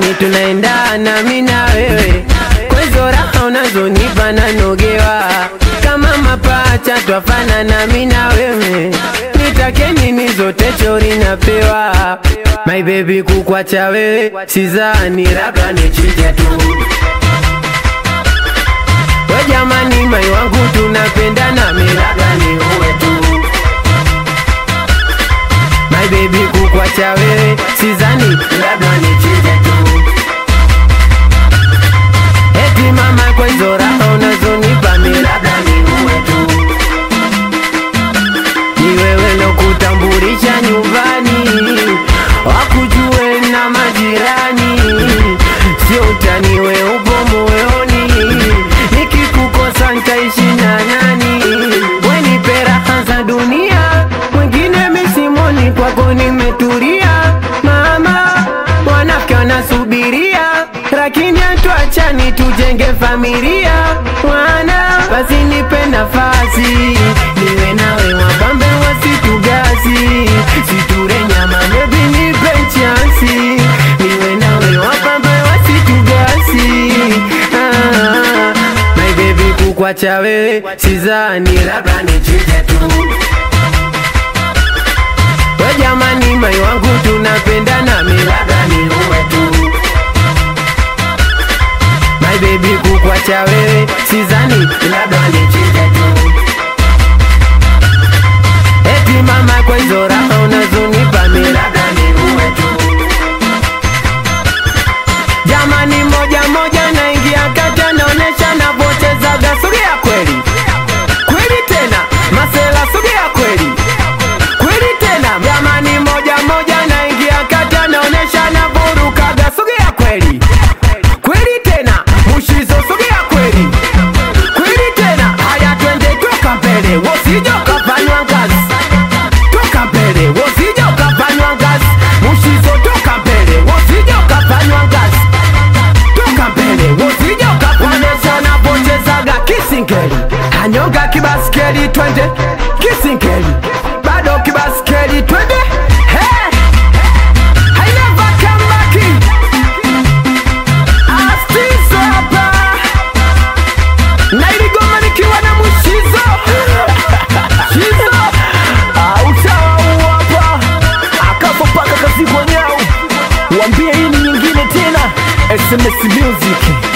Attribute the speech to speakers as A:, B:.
A: yani tunaendana mi na wewe kwa hizo raha unazonipa nanogewa kama mapacha twafanana mi na wewe nitake nini zote chori napewa my baby kukwacha wewe sizani labda nichinje tu we jamani mai wangu tunapendana mi labda ni uwe tu my baby kukwacha wewe sizani labda nichinje tu eti mama kwa hizo raha unazonipa mi labda ni uwe tu ni wewe lokutambulisha nyumbani wakujue na majirani sio utani we upo moyoni nikikukosa ntaishi na nani wenipe raha za dunia mwingine misimoni kwako nimeturia mama wanafika wanasubiria lakini hatuachani tujenge familia mwana basi nipe nafasi niwe nawe wapambe wasitugasi siture nyama bebi nipe chansi niwe nawe wapambe wasitugasi ah, my baby kukwacha wewe sizani labda nichinje tu we jamani mai wangu tunapendana mi labda ni uwe tu my baby kukwacha wewe sizani labda nichinje tu eti mama kwa hizo raha unazonipa mi labda ni uwe tu jamani moja moja naingia kata naonesha navochezaga sogea kweli kweli tena masela sogea kweli kweli tena jamani moja moja naingia kata naonesha navorukaga sogea kweli kweli tena mushizo sogea kweli kweli tena haya twende toka mbele wosija ukafanywa ngazi toka mbele wosija ukafanywa ngazi mushizo toka mbele wosija ukafanywa ngazi toka mbele wosija ukakuonesha napochezaga kisingeli anyonga kibaskeli twende kisingeli bado kibaskeli twende hey! I never come back in. Astizo hapa na iligoma nikiwa na mushizo shizo
B: Utawa hapa akapo paka kazi kwa nyau, wambie hii ni nyingine tena. SMS Music